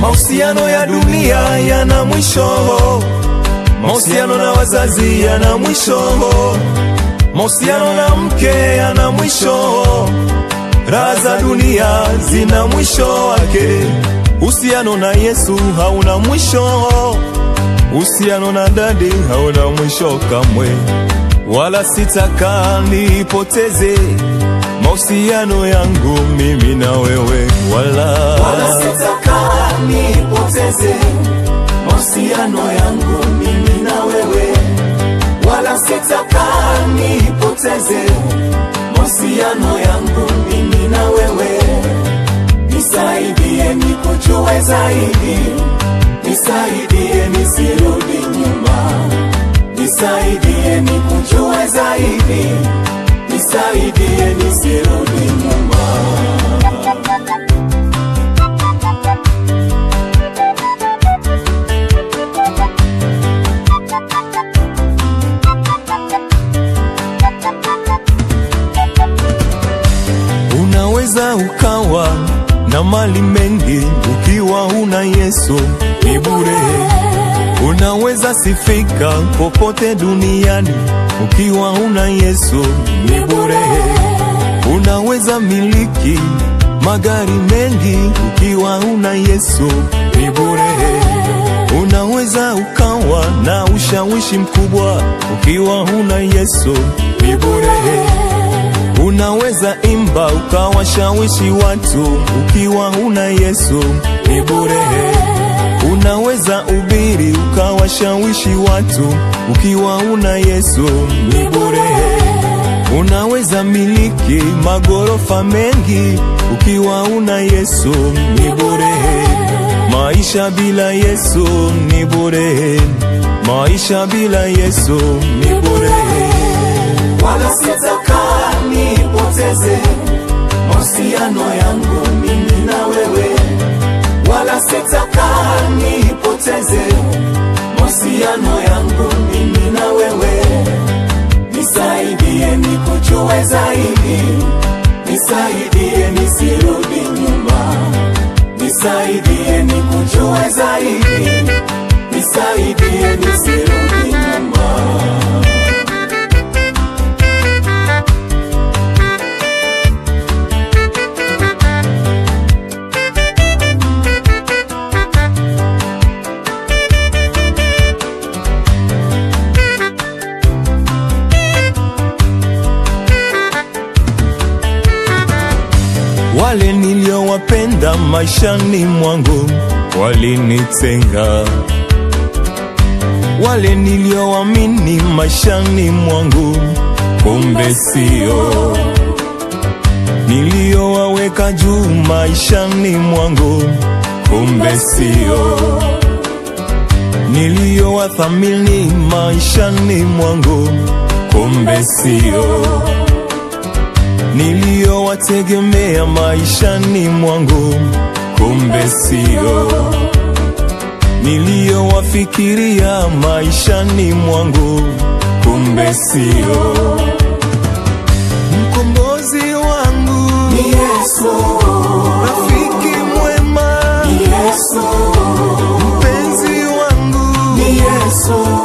Mahusiano ya dunia yana mwisho, mahusiano na wazazi yana mwisho, mahusiano na mke yana mwisho, raha za dunia zina mwisho wake. Uhusiano na Yesu hauna mwisho, uhusiano na dadi hauna mwisho kamwe, wala sitaka nipoteze mahusiano yangu mimi na wewe, wala, wala sitaka nipoteze mahusiano yangu mimi na wewe, wala sitaka nipoteze mahusiano yangu mimi na wewe. Nisaidie nikujue zaidi, nisaidie nisirudi nyuma, nisaidie nikujue zaidi, nisaidie nisirudi nyuma. unaweza ukawa na mali mengi ukiwa una Yesu ni bure. Unaweza sifika popote duniani ukiwa una Yesu ni bure. Unaweza miliki magari mengi ukiwa una Yesu ni bure. Unaweza ukawa na ushawishi mkubwa ukiwa una Yesu ni bure. Unaweza imba ukawashawishi watu ukiwa una Yesu ni bure. Unaweza ubiri ukawashawishi watu ukiwa una Yesu ni bure. Unaweza miliki magorofa mengi ukiwa una Yesu ni bure. Maisha bila Yesu ni bure. Maisha bila Yesu ni bure. wala sitaka nipoteze mahusiano yangu mimi na wewe, wala sitaka nipoteze mahusiano yangu mimi na wewe. Nisaidie nikujue zaidi, nisaidie nisirudi nyuma, nisaidie nikujue zaidi, nisaidie nisirudi nyuma. Wale niliowapenda maishani mwangu walinitenga, wale nilioamini maishani mwangu kumbe sio, niliowaweka juu maishani mwangu kumbe sio, niliowathamini maishani mwangu kumbe sio niliyowategemea maishani mwangu kumbe sio, niliyowafikiria maishani mwangu kumbe sio. Mkombozi wangu Ni Yesu, rafiki mwema, ni Yesu, mpenzi wangu ni Yesu,